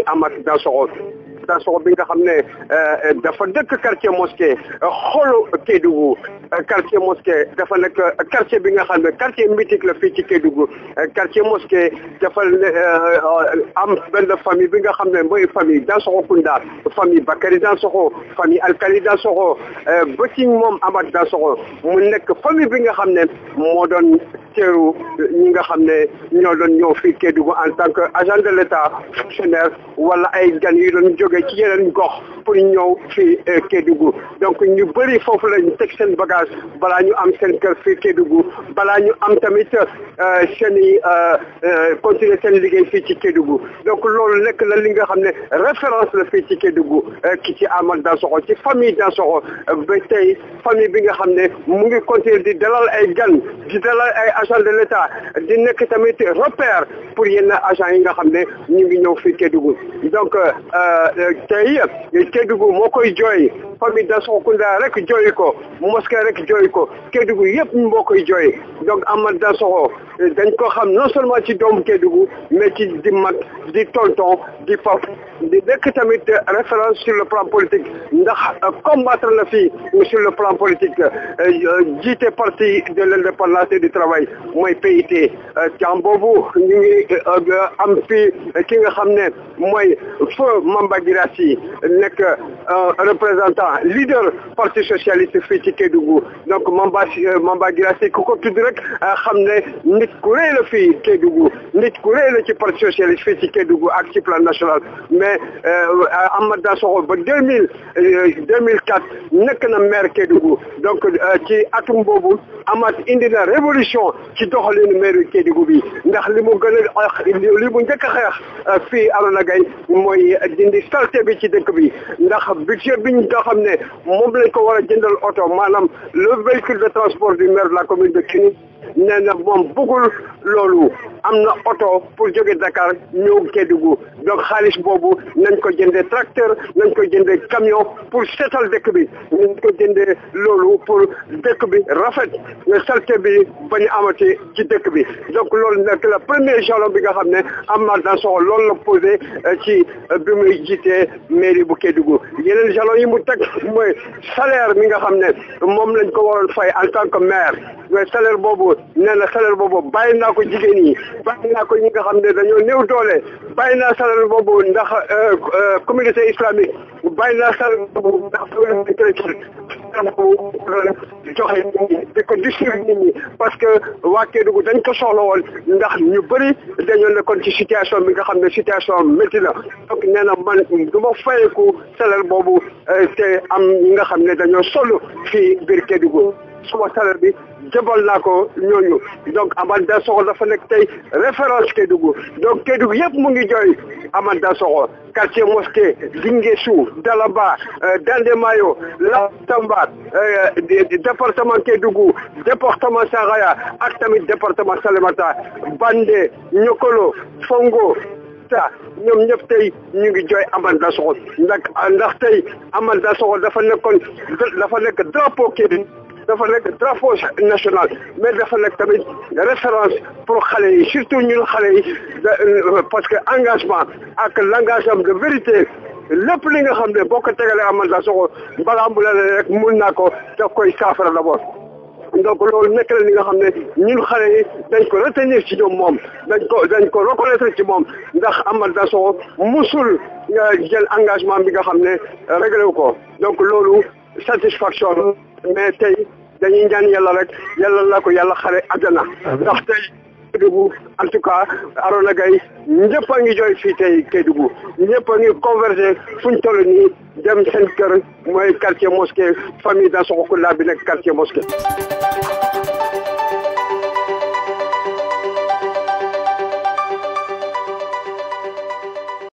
Amath Dansokho Dansokho bi nga xam ne dafa dëkk quartier mosquée xolu Kédougou quartier mosquée dafa nekk quartier bi nga xam ne quartier mythique la fii ci Kédougou quartier mosquée dafa am benn famille bi nga xam ne mooy famille Dansokho Kounda famille Bakary Dansokho famille Alkali Dansokho ba ci moom Amath Dansokho mu nekk famille bi nga xam ne moo doon teeru ñi nga xam ne ñoo doon ñëw fii Kédougou en tant que agent de l'État fonctionnaire wala ay gan yu doon jóge ci yeneen gox pour ñëw fii Kédougou donc ñu bëri foofu lañ teg seen bagage balaa ñu am seen kër fii Kédougou balaa ñu am tamit seen i continuer seen liggéey fii ci Kédougou donc loolu nekk na li nga xam ne référence la fii ci Kédougou ki ci Amath Dansokho ci famille Dansokho ba tey famille bi nga xam ne mu ngi continuer di dalal ay gan di dalal ay agent de l'État di nekk tamit repère pour yenn agent yi nga xam ne ñu ngi ñëw fii Kédougou donc tey Kédougou moo koy jooy famille Dansokho Kounda rek jooy ko mosquée rek jooy ko Kédougou yëpp moo koy jooy donc Amath Dansokho dañ ko xam non seulement ci doomu Kédougou mais ci di mag di tonton di pap di nekk tamit référence sur le plan politique ndax combattre la fii sur le plan politique jiite parti de l'indépendance et du travail mooy PIT temps boobu ñu ngi am fii ki nga xam ne mooy feu Mamba Guirassy nekk représentant leader parti socialiste fii ci Kédougou donc Mamba Mamba Guirassy ku ko tudd rek xam ne nit ku rëy la fii Kédougou nit ku rëy la ci parti socialiste fii ci Kédougou ak ci plan national mais Amath Dansokho ba deux mille deux mille quatre nekk na maire Kédougou donc ci atum boobu Amath indi na révolution ci doxalinu maire Kédougou bi ndax li mu gën a li mu njëkk a xeex fii Arona Gaye mooy dindi saleté bi ci dëkk bi ndax budget bi nga xam ne moom lañ ko war a jëndal oto maanaam le véhicule de transport du maire de la commune de Kini nee na moom bëggul loolu am na oto pour jóge Dakar ñëw Kédougou donc xaalis boobu nañ ko jëndee tracteur nañ ko jëndee camion pour seetal dëkk bi nañ ko jëndee loolu pour dëkk bi rafet salte bi bañu amati ci dëkk bi donc loolu nekk la premier jalon bi nga xam ne Amath Dansokho loolu la posé ci bi muy jiitee mairie bu Kédougou yeneen jalon yi mu teg mooy salaire mi nga xam ne moom lañ ko waroon fay en tant que maire mais salaire boobu nee na salaire boobu bàyyi naa ko jigéen ñi bàyyi naa ko ñi nga xam ne dañoo néew doole bàyyi naa salaire boobu ndax communauté islamique bàyyi naa salaire boobu ndax chrétien joxe di ko distribuer nit ñi parce que waa Kédougou dañ ko soxla woon ndax ñu bëri dañoo nekkoon ci situation bi nga xam ne situation métti la donc nee na man du ma fayeku salaire boobu te am ñi nga xam ne dañoo solo fii biir Kédougou suma salaire bi jëbal naa ko ñooñu donc Amath Dansokho dafa nekk tey référence Kédougou donc Kédougou yëpp mu ngi jooy Amath Dansokho quartier mosquée Guinguissou Dalaba Dandemayo La Tamba département Kédougou département Saraya ak tamit département Salémata Bandé Niokolo Fongo ta ñoom ñëpp tey ñu ngi jooy Amath Dansokho ndax ndax tey Amath Dansokho dafa nekkoon dafa nekk drapeau Kédougou dafa nekk drapeau national mais dafa nekk tamit référence pour xale yi surtout ñun xale yi parce que engagement ak l'engagement de vérité lépp li nga xam ne boo ko tegalee Amath Dansokho balaa mu la rek mun naa ko daf koy saafara d'abord donc loolu nekk la li nga xam ne ñun xale yi dañ ko retenir ci ñoom moom dañ ko dañ ko reconnaître ci moom ndax Amath Dansokho musul jël engagement bi nga xam ne réglé wu ko donc loolu satisfaction mais tey dañuy ñaan yàlla rek yàlla la ko yàlla xare àjjana ndax tey Kédougou en tout cas Arona Gaye ñëpp a ngi jooy fii tey Kédougou ñëpp a ngi converger fu ñu toll nii dem seen kër mooy quartier mosquée famille Dansokho Kounda bi nekk quartier mosquée